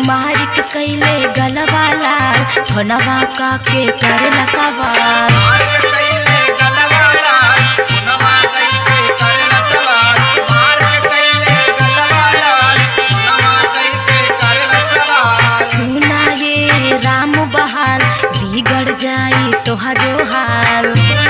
मारिक कैले गलवाला फोनवा का के करेला सवाल सुना ये राम बहाल बिगड़ जाई तोहरो हाल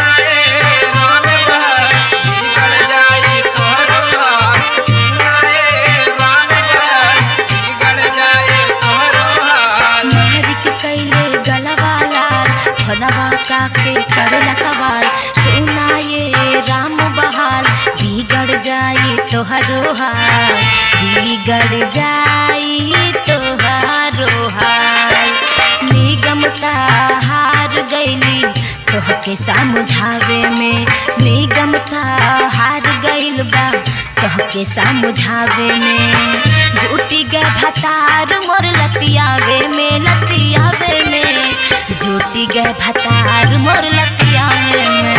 मारिक कैले गलवाला फोनवा का के करेला सवाल सुना ये राम बहाल बिगड़ जाई तोहरो हाल बिगड़ जाई तोहरो हाल निगमता हार गईली तोहके समझावे में निगमता हार गईल बा तोहके समझावे में झूठी गे भतार मोर लतियावे में लतियावे में झूठी गे भतार मोर लतियावे में